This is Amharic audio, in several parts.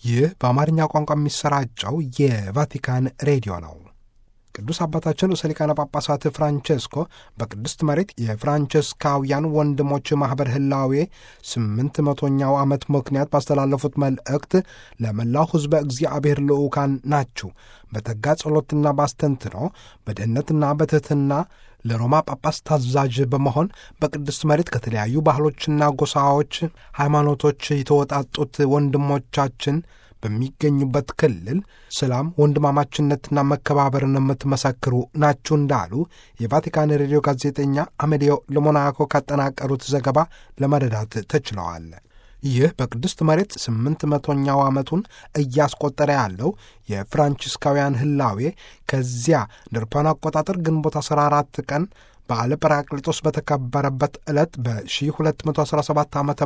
ይህ በአማርኛ ቋንቋ የሚሰራጨው የቫቲካን ሬዲዮ ነው። ቅዱስ አባታችን ርዕሰ ሊቃነ ጳጳሳት ፍራንቼስኮ በቅድስት መሬት የፍራንቸስካውያን ወንድሞች ማኅበር ህላዌ ስምንት መቶኛው ዓመት ምክንያት ባስተላለፉት መልእክት ለመላው ሕዝበ እግዚአብሔር ልዑካን ናችሁ፣ በተጋ ጸሎትና ባስተንትኖ በድህነትና በትሕትና ለሮማ ጳጳስ ታዛዥ በመሆን በቅድስት መሬት ከተለያዩ ባህሎችና ጎሳዎች፣ ሃይማኖቶች የተወጣጡት ወንድሞቻችን በሚገኙበት ክልል ሰላም፣ ወንድማማችነትና መከባበርን የምትመሰክሩ ናችሁ እንዳሉ የቫቲካን ሬዲዮ ጋዜጠኛ አሜዲዮ ለሞናኮ ካጠናቀሩት ዘገባ ለመረዳት ተችለዋል። ይህ በቅድስት መሬት ስምንት መቶኛው ዓመቱን እያስቆጠረ ያለው የፍራንቺስካውያን ህላዌ ከዚያ ድርፓን አቆጣጠር ግንቦት 14 ቀን በዓለ ጰራቅሊጦስ በተከበረበት ዕለት በ1217 ዓ ም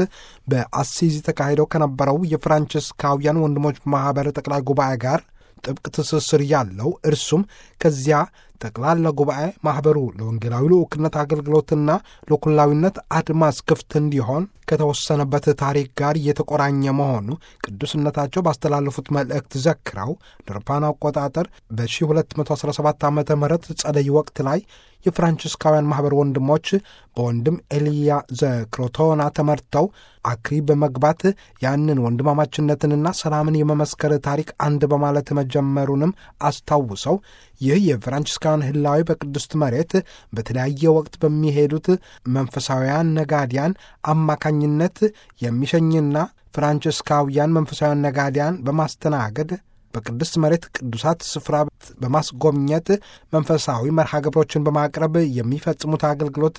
በአሲዚ ተካሂደው ከነበረው የፍራንቺስካውያን ወንድሞች ማኅበር ጠቅላይ ጉባኤ ጋር ጥብቅ ትስስር ያለው እርሱም ከዚያ ጠቅላላ ጉባኤ ማኅበሩ ለወንጌላዊ ልዑክነት አገልግሎትና ለኩላዊነት አድማስ ክፍት እንዲሆን ከተወሰነበት ታሪክ ጋር የተቆራኘ መሆኑ ቅዱስነታቸው ባስተላለፉት መልእክት ዘክረው ድርፓን አቆጣጠር በ1217 ዓ ም ጸደይ ወቅት ላይ የፍራንቺስካውያን ማኅበር ወንድሞች በወንድም ኤልያ ዘክሮቶና ተመርተው አክሪ በመግባት ያንን ወንድማማችነትንና ሰላምን የመመስከር ታሪክ አንድ በማለት መጀመሩንም አስታውሰው ይህ የፍራንቺስካውያን ህላዊ በቅድስት መሬት በተለያየ ወቅት በሚሄዱት መንፈሳውያን ነጋዲያን አማካኝነት የሚሸኝና ፍራንቺስካውያን መንፈሳውያን ነጋዲያን በማስተናገድ በቅድስት መሬት ቅዱሳት ስፍራ በማስጎብኘት መንፈሳዊ መርሃ ግብሮችን በማቅረብ የሚፈጽሙት አገልግሎት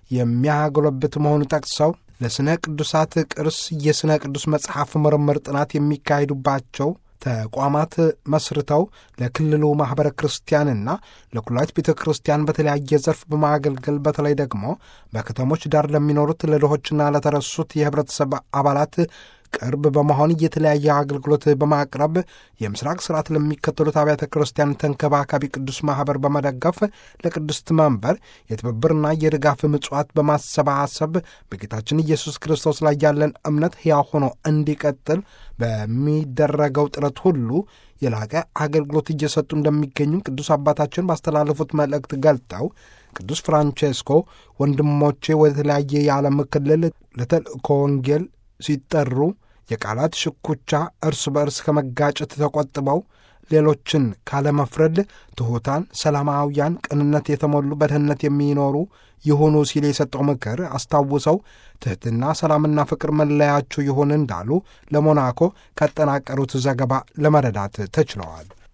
የሚያጎለብት መሆኑ ጠቅሰው ለሥነ ቅዱሳት ቅርስ የሥነ ቅዱስ መጽሐፍ ምርምር ጥናት የሚካሄዱባቸው ተቋማት መስርተው ለክልሉ ማኅበረ ክርስቲያንና ለኩላዊት ቤተ ክርስቲያን በተለያየ ዘርፍ በማገልገል በተለይ ደግሞ በከተሞች ዳር ለሚኖሩት ለድሆችና ለተረሱት የኅብረተሰብ አባላት ቅርብ በመሆን የተለያየ አገልግሎት በማቅረብ የምስራቅ ስርዓት ለሚከተሉት አብያተ ክርስቲያን ተንከባካቢ ቅዱስ ማኅበር በመደገፍ ለቅድስት መንበር የትብብርና የድጋፍ ምጽዋት በማሰባሰብ በጌታችን ኢየሱስ ክርስቶስ ላይ ያለን እምነት ሕያው ሆኖ እንዲቀጥል በሚደረገው ጥረት ሁሉ የላቀ አገልግሎት እየሰጡ እንደሚገኙ ቅዱስ አባታችን ባስተላለፉት መልእክት ገልጠው ቅዱስ ፍራንቼስኮ ወንድሞቼ ወደ ተለያየ የዓለም ክልል ለተልእኮ ወንጌል ሲጠሩ የቃላት ሽኩቻ እርስ በእርስ ከመጋጨት ተቆጥበው ሌሎችን ካለመፍረድ ትሑታን፣ ሰላማውያን፣ ቅንነት የተሞሉ በድህነት የሚኖሩ ይሁኑ ሲል የሰጠው ምክር አስታውሰው ትሕትና፣ ሰላምና ፍቅር መለያችሁ ይሁን እንዳሉ ለሞናኮ ካጠናቀሩት ዘገባ ለመረዳት ተችለዋል።